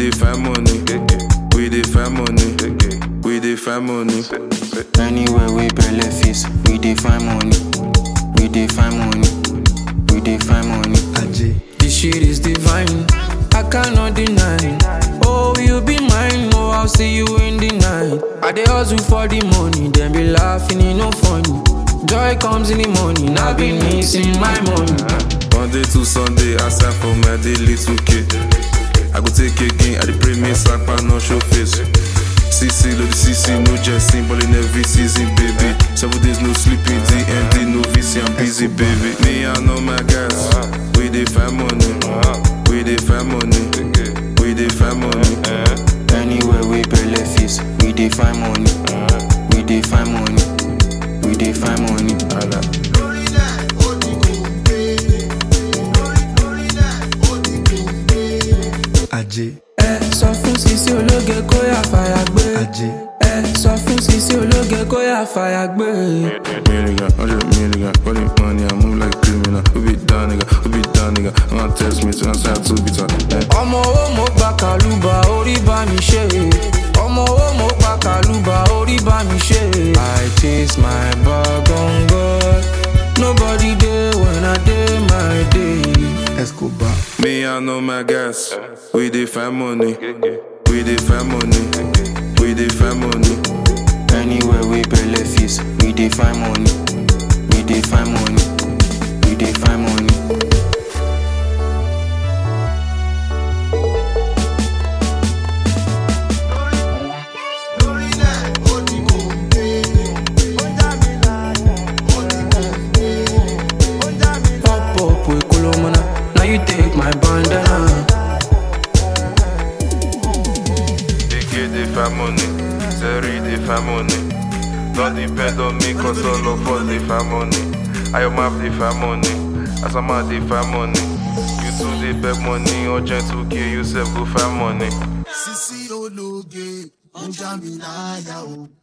dey find money. We dey find money. We dey find money. Anywhere we belle face, we dey find money. We dey find money. We dey find money. This shit is divine. I cannot deny. Oh, you be mine. Oh, I'll see you in the night. I dey hustle for the money, then be laughing, it no funny. Joy comes in the morning. I've been missing my money. Monday to Sunday, I sign for my daily 2K. I go take again, I dey pray me sapa no show face. CC, load the CC, no jesting, ballin' every season, baby. Seven days no sleeping, DMD, no VC, I'm busy, baby. Me, I know my guys, we dey find money, we dey find money, we dey find money. Anywhere we belle face, we dey find money. We dey find money. We dey find money. Ajé, Ẹ sọ fún Sisi ológe kó yà fàyà gbé. Ajé, Ẹ sọ fún Sisi ológe kó yà fàyà gbé. Million, hundred million, running money, I move like a criminal. Who be down, nigga? Who be down, nigga? I'm gonna test me to answer to be done. ọmọ owó mo gba kàlùbà orí bá mi ṣe ọmọ owó mo gba kàlùbà orí bá mi ṣe. i chase my bag on god nobody dey when i dey my day. Escobar, Me, I know my guys. We dey find money. We dey find money. We dey find money. Anywhere we belle face, we dey find money. We dey find money. We dey find money. pop up with kolomana now you take my bandana. DK dey find money. Zeri dey find money. Don't depend on me, cause all of us dey find money. I am map dey find money. Asama dey find money. You too dey beg money. Urgent 2K, you sef go find money. Sisi ológe, ó já mi láyà o.